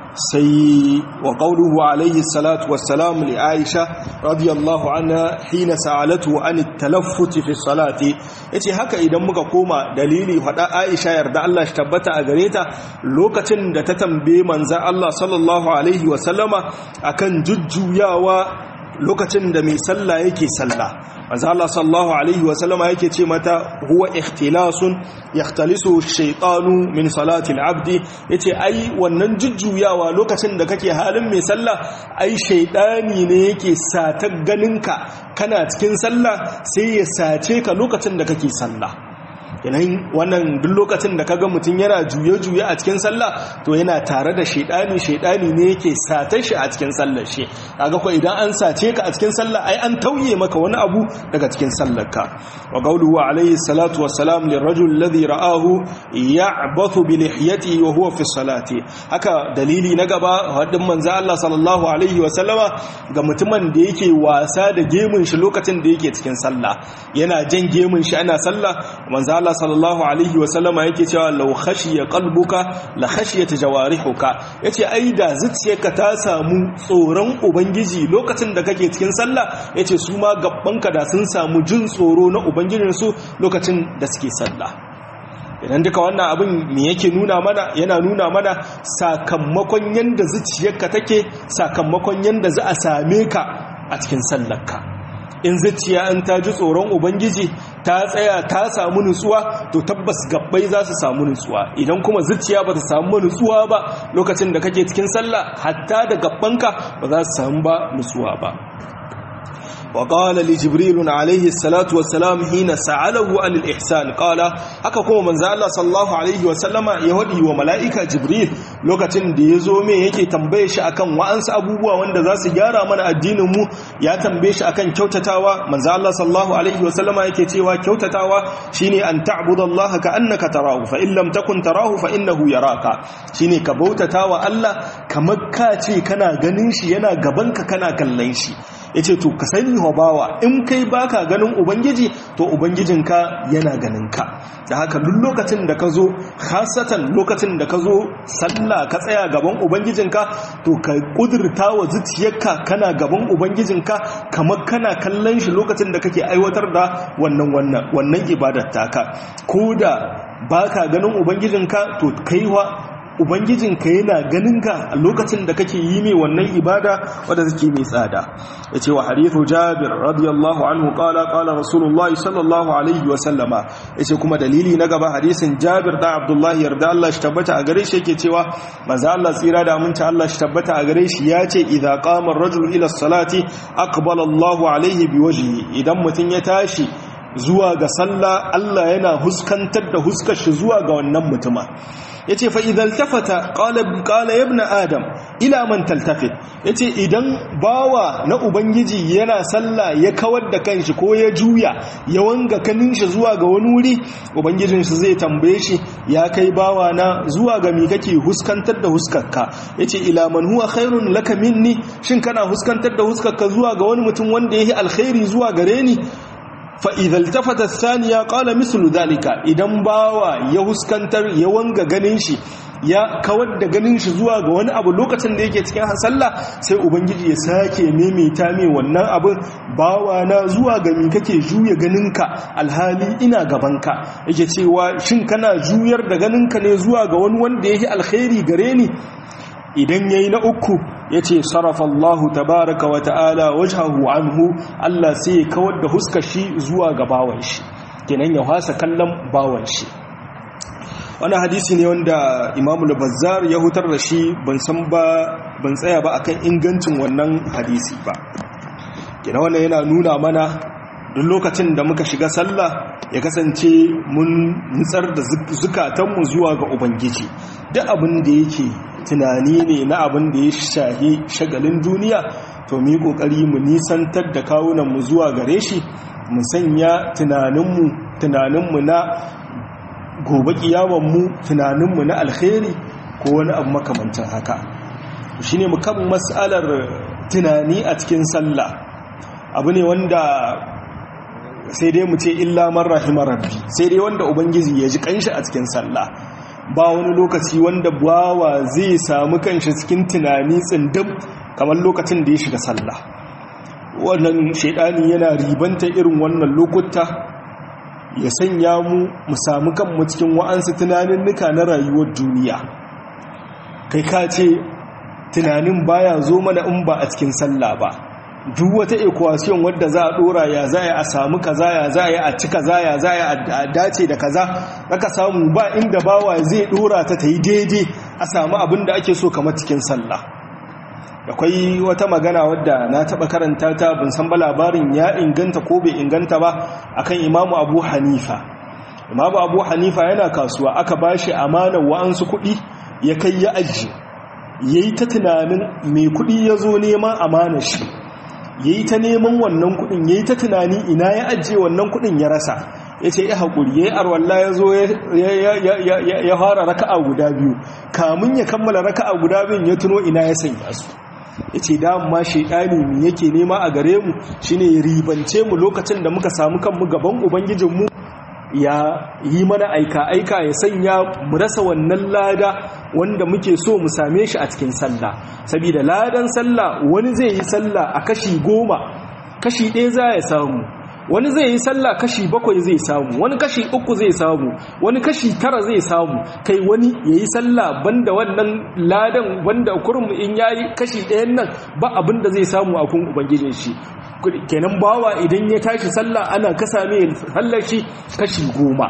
sai wa qawluhu alayhi salatu wassalam li Aisha radiyallahu anha hina sa'alatu an at-talaffut fi salati yace haka idan muka koma dalili fada Aisha yarda Allah shi tabbata a gare ta lokacin da ta tambaye manzo Allah sallallahu alaihi wa sallama akan jujjuyawa lokacin da mai sallah yake sallah manzo Allah sallallahu alaihi wa sallama yake ce mata huwa ikhtilasun yahtalisu shaytanu min salati al-abd yace ai wannan jujjuyawa lokacin da kake halin mai sallah ai shaytani ne yake satar ganinka kana cikin sallah sai ya sace ka lokacin da kake sallah yanayin wannan duk lokacin da kaga mutum yana juye-juye a cikin sallah to yana tare da shaidani shaidani ne yake satar shi a cikin sallar shi kaga ko idan an sace ka a cikin sallah ai an tauye maka wani abu daga cikin sallar ka wa qawluhu alayhi salatu wassalam lirajul ladhi ra'ahu ya'bathu bi lihiyatihi wa huwa fi salati haka dalili na gaba hadin manzo Allah sallallahu alaihi wa sallama ga mutumin da yake wasa da gemun shi lokacin da yake cikin sallah yana jan gemun shi ana sallah manzo Allah sallallahu alaihi wa sallama yake cewa law khashiya qalbuka la khashiyat jawarihuka yace ai da zuciyarka ta samu tsoron ubangiji lokacin da kake cikin sallah yace su ma gabbanka da sun samu jin tsoro na ubangijin su lokacin da suke sallah idan duka wannan abin me yake nuna mana yana nuna mana sakamakon yanda zuciyarka take sakamakon yanda za a same ka a cikin sallarka in zuciya an ta ji tsoron ubangiji ta tsaya ta samu nutsuwa to tabbas gabbai za su samu nutsuwa idan kuma zuciya ba ta samu nutsuwa ba lokacin da kake cikin sallah hatta da gabbanka ba za su samu ba nutsuwa ba وقال لجبريل عليه الصلاة والسلام حين سأله عن الإحسان قال haka kuma manzo Allah sallallahu alaihi wa sallama ya wadi wa malaika Jibril lokacin da yazo me yake tambaye shi akan wa'ansu abubuwa wanda za su gyara mana addinin mu ya tambaye shi akan kyautatawa manzo Allah sallallahu alaihi wa sallama yake cewa kyautatawa shine an ta'budallaha ka annaka tarahu fa in lam takun tarahu fa innahu yaraka shine ka bautatawa Allah kamar ka ce kana ganin shi yana gabanka kana kallon shi ya ce to ka sani bawa in kai baka ganin ubangiji to ubangijinka yana ganinka da haka duk lokacin da ka zo hasatan lokacin da ka zo sallah ka tsaya gaban ubangijinka to ka kudurta wa zuciyarka kana gaban ubangijinka kamar kana kallon shi lokacin da kake aiwatar da wannan wannan wannan ibadar taka ko da baka ganin ubangijinka to kaiwa ubangijinka yana ganinka a lokacin da kake yi mai wannan ibada wadda take mai tsada ya ce wa harithu jabir radiyallahu anhu kala kala rasulullahi sallallahu alaihi wa sallama ya ce kuma dalili na gaba hadisin jabir da abdullahi yarda Allah shi tabbata a gare shi yake cewa maza Allah tsira da aminta Allah shi tabbata a gare shi ya ce idza qama ar-rajulu ila salati aqbala Allahu alaihi biwajhihi idan mutum ya tashi zuwa ga sallah Allah yana huskantar da huskar shi zuwa ga wannan mutuma yace fa idan tafata qala qala ibn adam ila man taltafit yace idan bawa na ubangiji yana sallah ya kawar da kanshi ko ya juya ya wanga kanin shi zuwa ga wani wuri ubangijin shi zai tambaye shi ya kai bawa na zuwa ga mi kake huskantar da huskarka yace ila man huwa khairun laka minni shin kana huskantar da huskarka zuwa ga wani mutum wanda yake alkhairi zuwa gare ni فإذا التفت الثانية قال مثل ذلك idan bawa ya huskantar ya wanga ganin shi ya kawar da ganin shi zuwa ga wani abu lokacin da yake cikin sallah sai ubangiji ya sake maimaita mai wannan abin bawa na zuwa ga mi kake juya ganinka alhali ina gabanka yake cewa shin kana juyar da ganinka ne zuwa ga wani wanda yake alkhairi gare ni idan yayi na uku yace sarafa Allahu tabaaraka wa ta'ala wajhahu anhu Allah sai ya kawar da huskar shi zuwa ga bawan shi kenan ya hasa kallon bawan shi wannan hadisi ne wanda Imam al-Bazzar ya hutar da shi ban san ba ban tsaya ba akan ingancin wannan hadisi ba kenan wannan yana nuna mana duk lokacin da muka shiga sallah ya kasance mun nutsar da zukatanmu zuwa ga ubangiji duk abin da yake tunani ne na abin da ya shahi shagalin duniya to mu yi kokari mu nisantar da kawunanmu zuwa gare shi mu sanya tunaninmu tunaninmu na gobe kiyawanmu tunaninmu na alkhairi ko wani abu makamancin haka shine mu kan mas'alar tunani a cikin sallah abu ne wanda sai dai mu ce illa man rahimar rabbi sai dai wanda ubangiji ya ji kanshi a cikin sallah ba wani lokaci wanda bawa zai samu kanshi cikin tunani tsindim kamar lokacin da ya shiga sallah wannan shaidani yana ribanta irin wannan lokuta ya sanya mu mu samu kanmu cikin wa'ansu tunanin nuka na rayuwar duniya kai ka ce tunanin baya zo mana in ba a cikin sallah ba duk wata equation wadda za a dora ya za a samu kaza ya za a ci kaza ya za a dace da kaza aka samu ba inda bawa zai dora ta ta yi daidai a samu abin da ake so kamar cikin sallah akwai wata magana wadda na taba karanta ta bin san ba labarin ya inganta ko bai inganta ba akan imamu abu hanifa imamu abu hanifa yana kasuwa aka bashi amanar wa'ansu kuɗi ya kai ya ajiye yayi ta tunanin mai kuɗi ya zo neman amanar shi ya yi ta neman wannan kudin ya yi ta tunani ina ya ajiye wannan kudin ya rasa ya ce ya haƙuri ya yi arwalla ya zo ya fara raka'a guda biyu kamun ya kammala raka'a guda biyun ya tuno ina ya sanya su ya ce dama shaidani mu yake nema a gare mu shine ribance mu lokacin da muka samu kanmu gaban ubangijinmu ya yi mana aika-aika ya sanya mu rasa wannan lada wanda muke so mu same shi a cikin sallah saboda ladan sallah wani zai yi sallah a kashi goma kashi ɗaya za ya samu wani zai yi sallah kashi bakwai zai samu wani kashi uku zai samu wani kashi tara zai samu kai wani ya yi sallah banda wannan ladan banda kurum in ya yi kashi ɗayan nan ba abin da zai samu a kun ubangijin shi kenan bawa idan ya tashi sallah ana kasa mai sallar shi kashi goma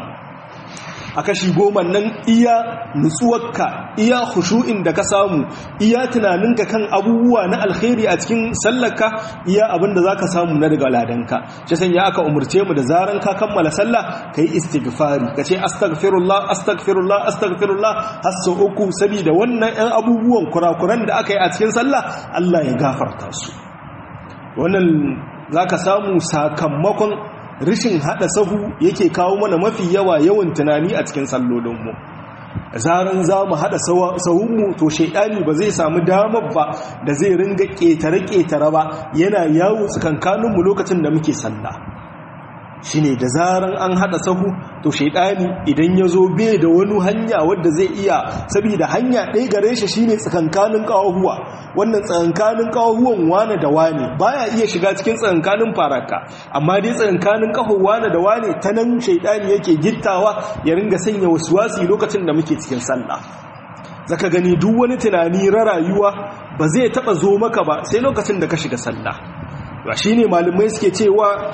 a kashi goma nan iya nutsuwarka iya khushu'in da ka samu iya tunaninka kan abubuwa na alkhairi a cikin sallarka iya abin da zaka samu na daga ladanka shi sanya aka umurce mu da zaran ka kammala sallah kai istighfari kace astaghfirullah astaghfirullah astaghfirullah har sau uku saboda wannan ɗan abubuwan kurakuran da aka yi a cikin sallah Allah ya gafarta su wannan zaka samu sakamakon rishin hada sahu yake kawo mana mafi yawa yawan tunani a cikin sallolinmu zaran za mu hada sahunmu to shaidani ba zai samu damar ba da zai ringa ƙetare-ƙetare ba yana yawo tsakankaninmu lokacin da muke sallah shine da zaran an hada sahu to shaidani idan ya zo bai da wani hanya wadda zai iya saboda hanya ɗaya gare shi shine tsakankanin ƙawahuwa wannan tsakankanin ƙawahuwan wane da wane baya iya shiga cikin tsakankanin faraka amma dai tsakankanin ƙahon wane da wane ta nan shaidani yake gittawa ya ringa sanya wasu wasi lokacin da muke cikin sallah zaka gani duk wani tunani ra rayuwa ba zai taba zo maka ba sai lokacin da ka shiga sallah ba shine malamai suke cewa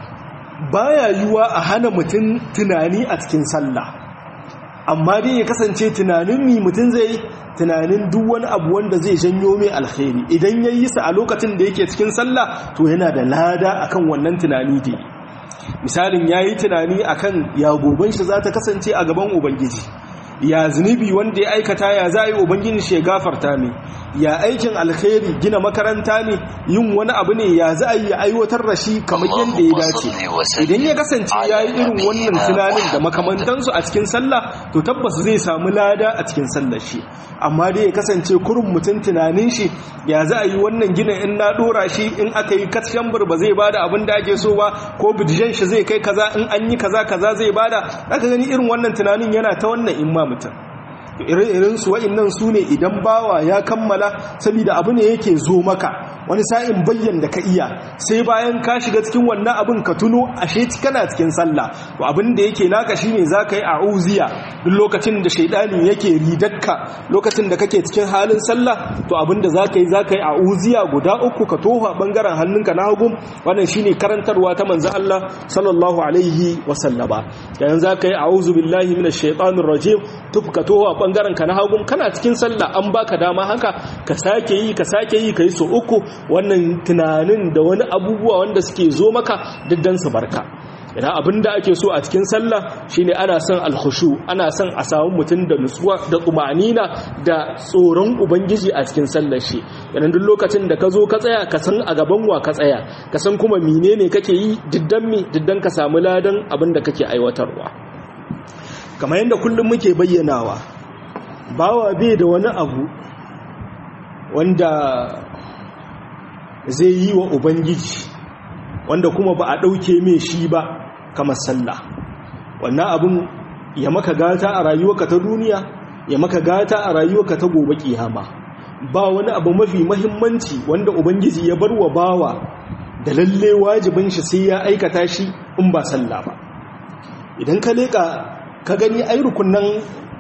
baya yiwa a hana mutum tunani a cikin sallah amma dai ya kasance tunanin mi mutum zai tunanin duk wani abu wanda zai janyo mai alkhairi idan ya yi sa a lokacin da yake cikin sallah to yana da lada akan wannan tunani da misalin ya yi tunani akan ya goban shi za ta kasance a gaban ubangiji ya zunubi wanda ya aikata ya za a yi ubangiji shi ya gafarta mai ya aikin alkhairi gina makaranta ne yin wani abu ne ya za a yi aiwatar da shi kamar yadda ya dace idan ya kasance ya yi irin wannan tunanin da makamantansu a cikin sallah to tabbas zai samu lada a cikin sallar shi amma dai ya kasance kurin mutum tunanin shi ya za a yi wannan gina in na dora shi in aka yi kashen ba zai bada abin da ake so ba ko bidijan shi zai kai kaza in an yi kaza kaza zai bada aka gani irin wannan tunanin yana ta wannan in ma mutum irin su wa'annan su ne idan bawa ya kammala saboda abu ne yake zo maka wani sa'in bayyan da ka iya sai bayan ka shiga cikin wannan abin ka tuno ashe kana cikin sallah to abin da yake naka shine zaka yi a'uziya duk lokacin da shaidani yake ridakka lokacin da kake cikin halin sallah to abin da zaka yi zaka yi a'uziya guda uku ka tofa bangaren hannunka na hagu wannan shine karantarwa ta manzo Allah sallallahu alaihi wa sallama yayin zaka yi a'udhu billahi minash shaitanir rajim tufka tofa bangaren ka na hagun kana cikin sallah an baka dama haka ka sake yi ka sake yi kai so uku wannan tunanin da wani abubuwa wanda suke zo maka diddan su barka idan abinda ake so a cikin sallah shine ana son alkhushu ana son a samu mutum da nutsuwa da tumanina da tsoron ubangiji a cikin sallar shi idan duk lokacin da ka zo ka tsaya ka san a gaban wa ka tsaya ka san kuma menene kake yi diddan mi diddan ka samu ladan abinda kake aiwatarwa kamar yadda kullum muke bayyanawa bawa bai da wani abu wanda zai yi wa ubangiji wanda kuma ba a ɗauke mai shi ba kamar sallah wannan abin ya maka gata a rayuwarka ta duniya ya maka gata a rayuwarka ta gobe kiyama ba wani abu mafi mahimmanci wanda ubangiji ya bar wa bawa da lalle wajibin shi sai ya aikata shi in ba sallah ba idan ka leka ka gani ai rukunan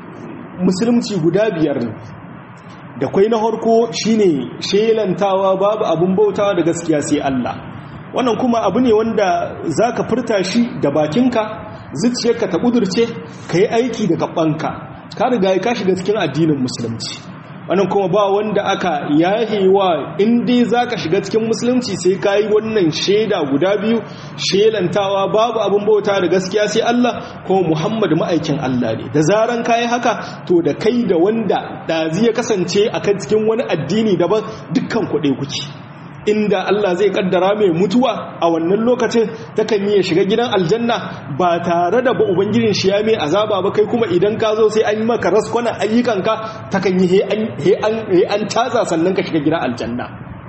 musulunci guda biyar ne da kwai na harko shine shelantawa babu abun bautawa da gaskiya sai Allah wannan kuma abu ne wanda zaka furta shi da bakinka zuciyarka ta kudurce kai aiki da gabanka ka riga ka shiga cikin addinin musulunci wannan kuma ba wanda aka yahewa in dai zaka shiga cikin musulunci sai kai wannan sheda guda biyu shelantawa babu abun bauta da gaskiya sai Allah ko Muhammad ma'aikin Allah ne da zaran kai haka to da kai da wanda dazi ya kasance akan cikin wani addini daban dukkan kuɗe kuke inda Allah zai kaddara mai mutuwa a wannan lokacin takan yi shiga gidan aljanna ba tare da ba ubangijin shi ya mai azaba ba kai kuma idan ka zo sai an yi maka raskwana ayyukanka takan yi he an caza sannan ka shiga gidan aljanna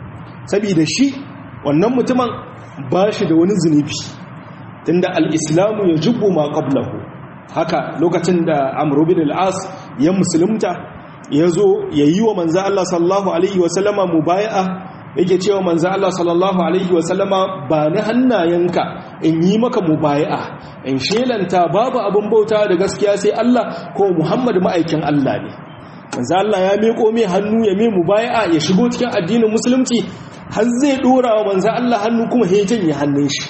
saboda shi wannan mutumin ba shi da wani zunubi tunda al-islamu ya jubbu ma qablahu haka lokacin da amr bin al-as ya musulunta ya zo ya yi wa manzo Allah sallallahu alaihi wa sallama mubaya'a yake cewa manzo Allah sallallahu alaihi wasallama ba ni hannayenka in yi maka mubaya'a in shelanta babu abin bauta da gaskiya sai Allah ko Muhammad ma'aikin Allah ne manzo Allah ya miƙo mai hannu ya mai mubaya'a ya shigo cikin addinin musulunci har zai dora wa manzo Allah hannu kuma ya janye hannun shi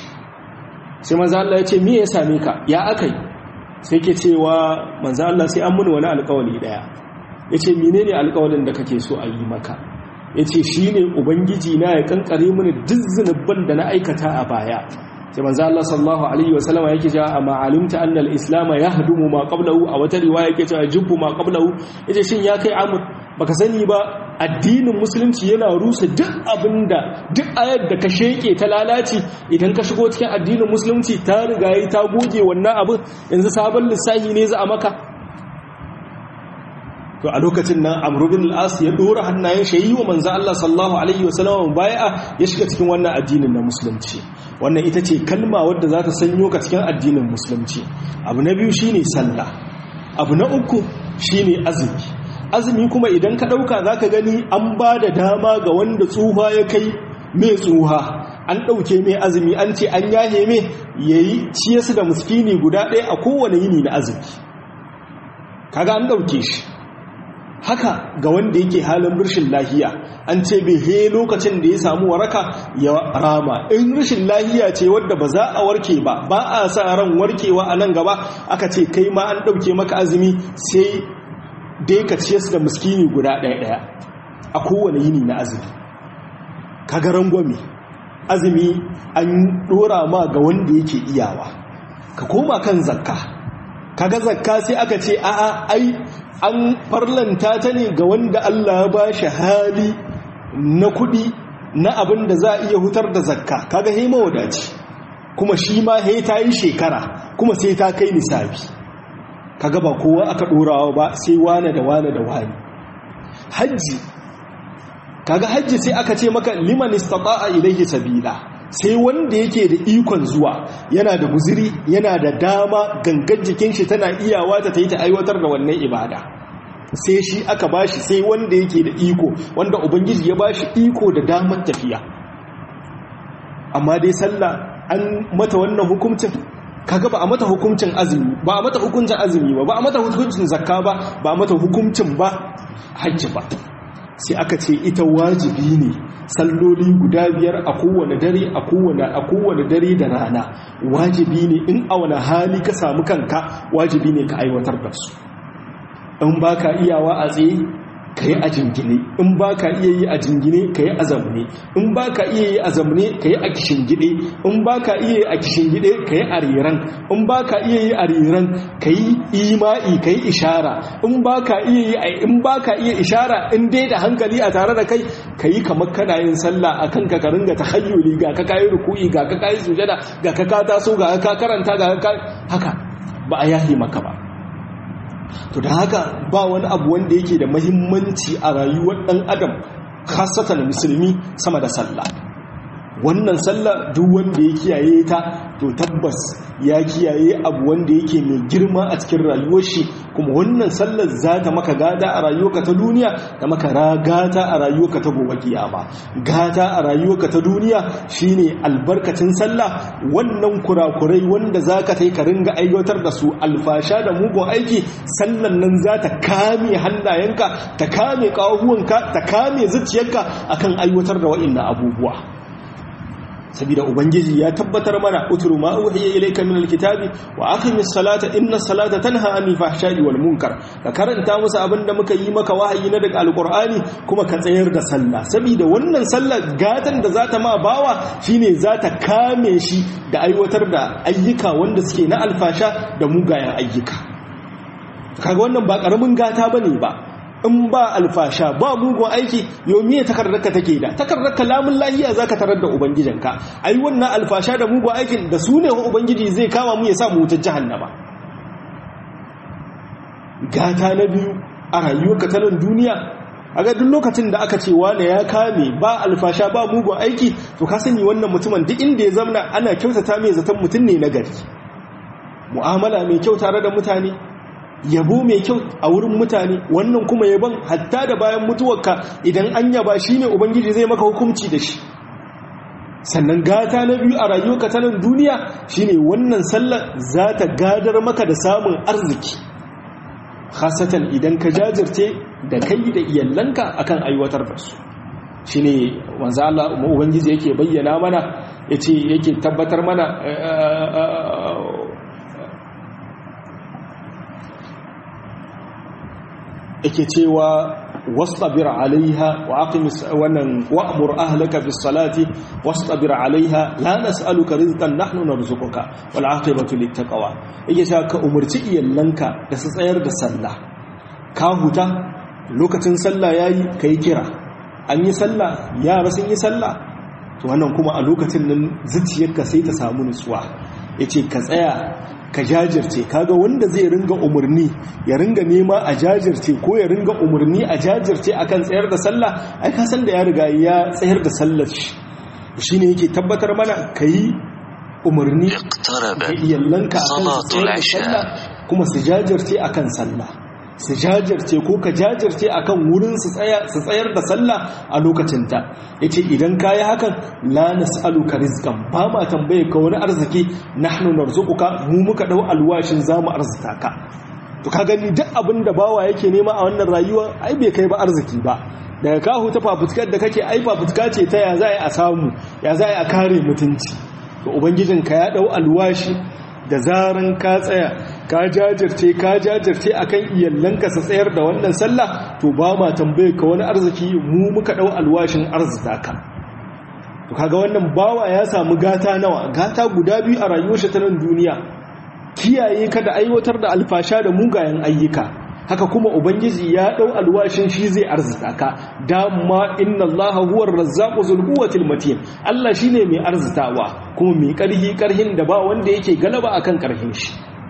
sai manzo Allah ya ce me ya same ka ya akai sai ke cewa manzo Allah sai an muni wani alƙawari daya yace menene alƙawarin da kake so a yi maka ya ce shi ne ubangiji na ya kankare mini duk zunubban da na aikata a baya sai manzo Allah sallallahu alaihi wasallama yake cewa amma alimta anna al-islam yahdumu ma qablahu a wata riwaya yake cewa jubbu ma qablahu yace shin ya kai amur baka sani ba addinin musulunci yana rusa duk abinda duk ayar da ka sheke ta lalaci idan ka shigo cikin addinin musulunci ta riga yi ta goge wannan abin yanzu sabon lissahi ne za a maka to a lokacin nan amru bin al-as ya dora hannayen shi yi wa manzo Allah sallallahu alaihi wasallam bai'a ya shiga cikin wannan addinin na musulunci wannan ita ce kalma wadda za ta sanyo ka cikin addinin musulunci abu na biyu shine sallah abu na uku shine azumi azumi kuma idan ka dauka zaka gani an ba da dama ga wanda tsuha ya kai mai tsuha an dauke mai azumi an ce an yahe mai yayi ciyesu da muskini guda ɗaya a kowane yini na azumi kaga an dauke shi haka ga wanda yake halin rashin lahiya an ce bai he lokacin da ya samu waraka ya rama in rashin lahiya ce wadda ba za a warke ba ba a sa ran warkewa a nan gaba aka ce kai ma an ɗauke maka azumi sai dai ka ciye su da muskini guda ɗaya ɗaya a kowane yini na azumi kaga rangwame azumi an ɗora ma ga wanda yake iyawa ka koma kan zakka kaga zakka sai aka ce a'a ai an farlanta ta ne ga wanda Allah ya bashi hali na kudi na abin da za a iya hutar da zakka kaga he mawadaci kuma shi ma he ta yi shekara kuma sai ta kai nisabi kaga ba kowa aka dorawa ba sai wane da wane da wane hajji kaga hajji sai aka ce maka liman istata'a ilayhi sabila sai wanda yake da ikon zuwa yana da guziri yana da dama gangan jikin shi tana iyawa ta yi ta aiwatar da wannan ibada sai shi aka bashi sai wanda yake da iko wanda ubangiji ya bashi iko da damar tafiya amma dai sallah an mata wannan hukuncin kaga ba a mata hukuncin azumi ba a mata hukuncin azumi ba ba a mata hukuncin zakka ba ba a mata hukuncin ba hajji ba sai aka ce ita wajibi ne salloli guda biyar a kowane dare a kowane a kowane dare da rana wajibi ne in a wani hali ka samu kanka wajibi ne ka aiwatar da su in baka iyawa a tsaye ka yi a jingine in baka iya yi a jingine ka yi a zamne in baka iya yi a zamne ka yi a kishingide in baka iya yi a kishingide ka yi a riran in baka iya yi a riran ka yi ima'i ka yi ishara in baka iya yi a in baka iya ishara in dai da hankali a tare da kai ka yi kamar kana yin sallah a kan ka ringa tahayyuli ga ka kayi ruku'i ga ka kayi sujada ga ka ka taso ga ka karanta ga ka haka ba a yahi maka ba to da haka ba wani abu wanda yake da mahimmanci a rayuwar ɗan adam khasatan musulmi sama da sallah wannan sallah duk wanda ya kiyaye ta to tabbas ya kiyaye abu wanda yake mai girma a cikin rayuwar shi kuma wannan sallar za ta maka gada a rayuwarka ta duniya da maka gata a rayuwarka ta gobe kiyama gata a rayuwarka ta duniya shine albarkacin sallah wannan kurakurai wanda zaka tai ka ringa aiwatar da su alfasha da mugun aiki sallan nan za ta kame hannayenka ta kame kahuwanka ta kame zuciyarka akan aiwatar da wa'annan abubuwa saboda ubangiji ya tabbatar mana utru ma uhiya ilayka min alkitabi wa aqimis salata inna salata tanha anil fahsha'i wal munkar ka karanta musu abinda muka yi maka wahayi na daga alqur'ani kuma ka tsayar da sallah saboda wannan sallar gatan da zata ma bawa shine zata kame shi da aiwatar da ayyuka wanda suke na alfasha da mugayen ayyuka kaga wannan ba karamin gata bane ba in ba alfasha ba mugun aiki yomi takardarka take da takardarka lamun lahiya zaka tarar da ubangijinka ai wannan alfasha da mugun aikin da su ne ubangiji zai kama mu ya sa mu wutar jahannama gata na biyu a rayuwarka ta nan duniya a ga duk lokacin da aka ce wane ya kame ba alfasha ba mugun aiki to ka sani wannan mutumin duk inda ya zamna ana kyautata mai zaton mutum ne na gari mu'amala mai kyau tare da mutane yabo mai kyau a wurin mutane wannan kuma yabon hatta da bayan mutuwarka idan an yaba shi ne ubangiji zai maka hukunci da shi sannan gata na biyu a rayuwarka ta nan duniya shine wannan sallar za ta gadar maka da samun arziki khasatan idan ka jajirce da kai da iyalanka akan aiwatar da su shine wanzu Allah ubangiji yake bayyana mana yace yake tabbatar mana yake cewa wastabir alaiha wa aqimis wannan wa'mur ahlaka bis salati wastabir alaiha la nas'aluka rizqan nahnu narzuquka wal aqibatu lit taqwa yake cewa ka umurci iyalanka da su tsayar da sallah ka huta lokacin sallah yayi kai kira an yi sallah yara sun yi sallah to wannan kuma a lokacin nan zuciyarka sai ta samu nutsuwa yace ka tsaya ka jajirce kaga wanda zai ringa umarni ya ringa nema a jajirce ko ya ringa umarni a jajirce akan tsayar da sallah ai ka san da ya riga ya tsayar da sallar shi shine yake tabbatar mana kai umarni ga iyalanka akan tsayar da sallah kuma su jajirce akan sallah su jajirce ko ka jajirce akan wurin su tsayar da sallah a lokacinta yace idan kayi hakan la nas'aluka rizqan ba ma tambaye ka wani arziki nahnu narzuquka mu muka dau alwashin zamu arzuta ka to ka gani duk abin da bawa yake nema a wannan rayuwa ai bai kai ba arziki ba daga ka huta fafutukar da kake ai fafutuka ce ta ya za a samu ya za a kare mutunci to ubangijinka ya dau alwashi da zaran ka tsaya ka jajirce ka jajirce akan iyalanka su tsayar da wannan sallah to ba ma tambaye ka wani arziki mu muka dau alwashin arzita ka to kaga wannan bawa ya samu gata nawa gata guda biyu a rayuwar shi ta nan duniya kiyaye ka da aiwatar da alfasha da mugayen ayyuka haka kuma ubangiji ya dau alwashin shi zai arzita ka dama inna allaha huwar razzaqu zul quwwatil matin Allah shine mai arzitawa kuma mai karhi karhin da ba wanda yake galaba akan karhin shi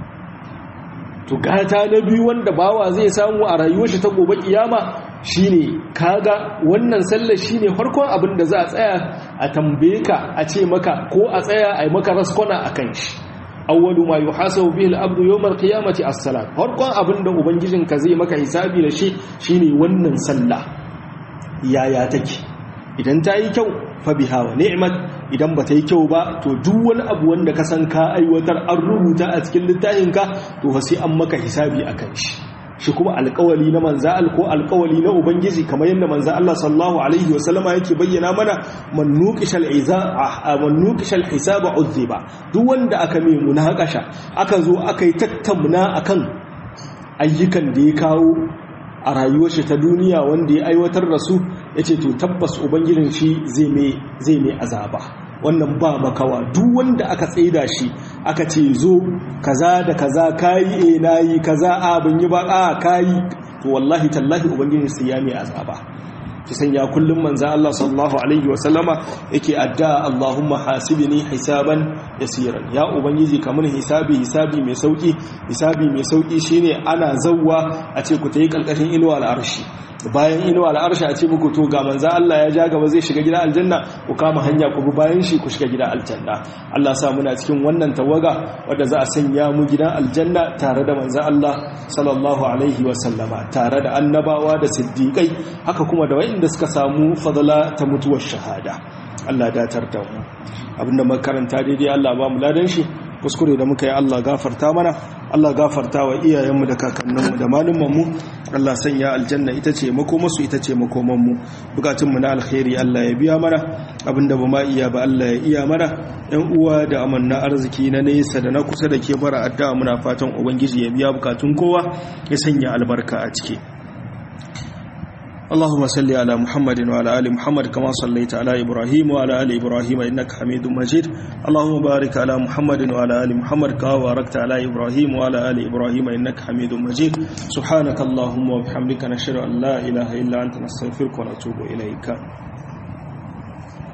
to gata na biyu wanda bawa zai samu a rayuwar shi ta gobe kiyama shine kaga wannan sallar shine farkon abin da za a tsaya a tambaye ka a ce maka ko a tsaya a yi maka raskona akan shi awwalu ma yuhasabu bihi al-abdu yawm al-qiyamati as-salat farkon abinda ubangijinka zai maka hisabi da shi shine wannan sallah yaya take idan ta yi kyau fa biha wa ni'mat idan ba ta yi kyau ba to duk wani abu wanda ka san ka aiwatar an rubuta a cikin littafinka to fa sai an maka hisabi akan shi shi kuma alkawali na manza ko alkawali na ubangiji kamar yadda manza Allah sallallahu alaihi wasallama yake bayyana mana man nuqishal iza man nuqishal hisaba uzziba duk wanda aka mai munakasha aka zo aka yi tattauna akan ayyukan da ya kawo a rayuwar shi ta duniya wanda ya aiwatar da su yace to tabbas ubangijin shi zai mai zai mai azaba wannan ba makawa duk wanda aka tsaida shi aka ce zo kaza da kaza kayi eh nayi kaza a ban yi ba a kayi to wallahi tallahi ubangiji sai ya mai azaba ki sanya kullum manzo Allah sallallahu alaihi wa sallama yake adda Allahumma hasibni hisaban yasiran ya ubangiji kamar hisabi hisabi mai sauki hisabi mai sauki shine ana zawwa a ce ku tayi kalkashin inuwa al'arshi bayan inuwa al'arshi a ce muku to ga manzo Allah ya ja gaba zai shiga gidan aljanna ku kama hanya ku bi bayan shi ku shiga gidan aljanna Allah sa muna cikin wannan tawaga wadda za a sanya mu gidan aljanna tare da manzo Allah sallallahu alaihi wa sallama tare da annabawa da siddiqai haka kuma da wayanda suka samu fadala ta mutuwar shahada Allah datar da mu abinda makaranta daidai Allah ba mu ladan shi kuskure da muka yi Allah gafarta mana Allah gafarta wa iyayenmu da kakanninmu da malumanmu Allah sanya aljanna ita ce makomasu ita ce makomanmu bukatunmu na alkhairi Allah ya biya mana abinda ba ma iya ba Allah ya iya mana yan uwa da amanna arziki na nesa da na kusa da ke bara addu'a muna fatan ubangiji ya biya bukatun kowa ya sanya albarka a ciki اللهم صل على محمد وعلى ال محمد كما صليت على ابراهيم وعلى ال ابراهيم انك حميد مجيد اللهم بارك على محمد وعلى ال محمد كما باركت على ابراهيم وعلى ال ابراهيم انك حميد مجيد سبحانك اللهم وبحمدك نشهد ان لا اله الا انت نستغفرك ونتوب اليك